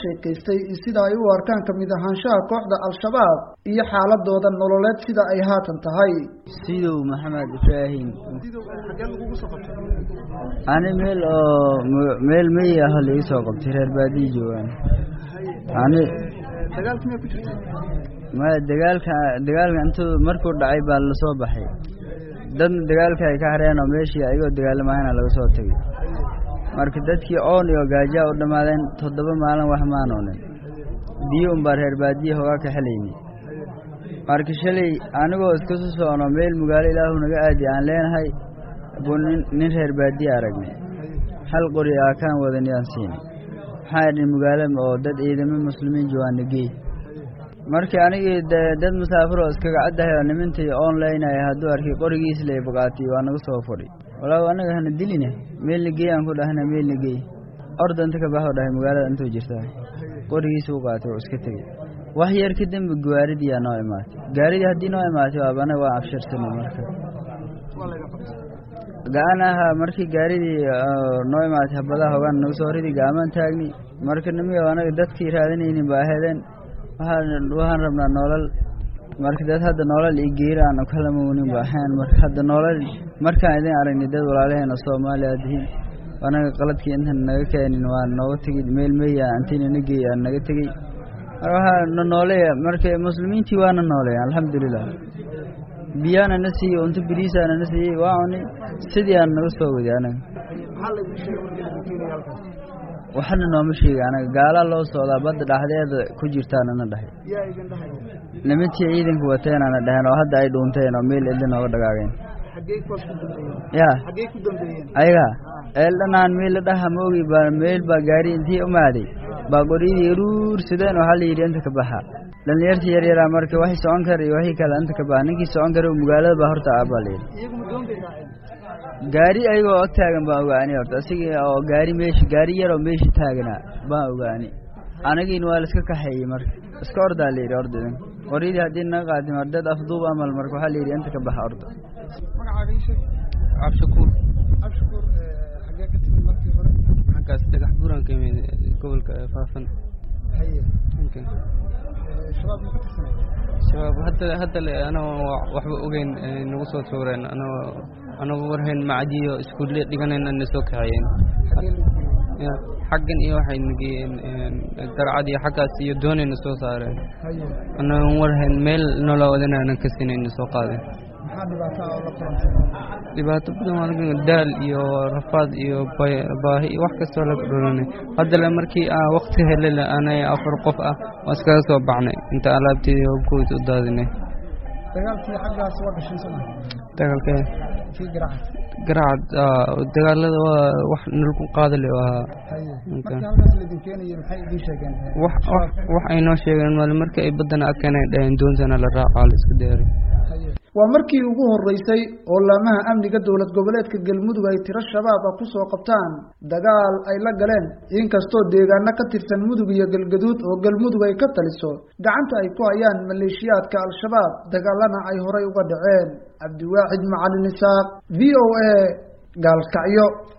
sheekaystay sida ay u arkaan kamid ahaanshaha kooxda al-shabaab iyo xaaladooda nololeed sida ay haatan tahay sidow maxamed ibraahim ani meel oo meel meyi ah laii soo qabtay reer baadiyi joogaan ani maya dagaalka dagaalka intuu markuu dhacay baa lasoo baxay dadna dagaalka ay ka hareen oo meeshii ayagoo dagaalamahayna laga soo tegay marka dadkii oon iyo gaajaa u dhammaadeen toddoba maalin wax maanoonin biyo unbaa reer baadiye hogaa ka xelayni marka shalay anigoo iska soo socno meel magaalo ilaahu naga aadi aan leenahay buu nin reer baadiye aragnay hal qori aa kaan wadan yaan siini waxaa idhi magaalo oo dad ciidamo muslimiin joogaana geey markii anigii de dad musaafiroo iskaga caddahay oo nimintii oon leynaya hadduu arkay qorigiis lay bogaatay waa naga soo fadhi walaa anaga hana diline meelna geey aan ku dhahna meelna geey orda inta ka baxoo dhahay magaalada intuu jirtaa qorigiisa u qaatay oo iska tegey wax yar kadamba gaaridiyaa noo imaatay gaaridii haddii noo imaatay waaba anaga waa abshirsanay marka ga-an ahaa markii gaaridii noo imaatay habadaha hogaan naga soo ridi gaamaan taagni marka nimiga anaga dadkii raadinaynin ba aheedeen waxaan rabnaa noolal marka dad hadda noolal iyo geeri aan kalamaunin ba ahayn marka hadda noolal markaan idin aragnay dad walaalaheena soomaaliya dihiin anaga qaladkii intan naga keenin waa nooga tegey meel meya antinana geey aan naga tegey marka waxaa na nooleya marka muslimiintii waana nooleya alxamdulilah biyaana na siiyey unto biriisaana na siiyey waa cuni sidii aan naga soo wadi anaga waxna nooma sheega anaga gaalaa loo socdaa badda dhaxdeeda ku jirtaanana dhahay nimantii ciidanka wateenaana dhaheen oo hadda ay dhuunteen oo meel cidla nooga dhagaageen ya ayaga eeldhanaan meel la dhaha ma ogi baa meel baa gaari intii umaaday baa qoryadii ruursadeen waxaa la yidhi inta ka baxa dhalinyartii yar yaraa marka waxay socon kara iyo waxii kale inta ka baxa ninkii socon kara magaalada baa horta ah baa la yidhi gaari ayagoo ag taagan baan ogaani horta asigii oo gaari meeshi gaari yaroo meeshi taaganaa baan ogaani anagiina waa laiska kaxeeyey marka iska ordaa la yidhi orda idin qoryadii haddii naga qaati mar dad afduub amal marka waxaa la yidhi inta ka baxa orda cabshakuur xaggaas dhagax buuraan ka imid gobolka faafan shabaab hadda hadda le anagoo waxba ogeyn nagu soo tuureen anagoo anagu warhayn macdiyo iskuulle dhiganayn ana soo kaxeeyeen xaggan iyo waxay nageyeen darcad iyo xaggaas iyo doonayna soo saareen anagon warhayn meel noola wadanaanan ka sinayna soo qaadeen dhibaato badan waa daal iyo rafaad iyo baahi iyo wax kastoo laga dholanay haddale markii aan wakti helele anay afar qof ah waa iskaga soo baxnay inta alaabteedii hobkooda u daadinay dagaalka garacad dagaalada waa wax nalku qaadale ahaa wax ay noo sheegeen male markii ay baddana arkeen ay dhaheen doontana la raacaa la iska deeray waa markii ugu horeysay oo laamaha amniga dowlad goboleedka galmudug ay tiro shabaab ah kusoo qabtaan dagaal ay la galeen inkastoo deegaano ka tirsan mudug iyo galgaduud oo galmudug ay ka taliso gacanta ay ku hayaan maleeshiyaadka al-shabaab dagaalana ay horay uga dhaceen cabdiwaaxid macalin isaaq v o a gaalkacyo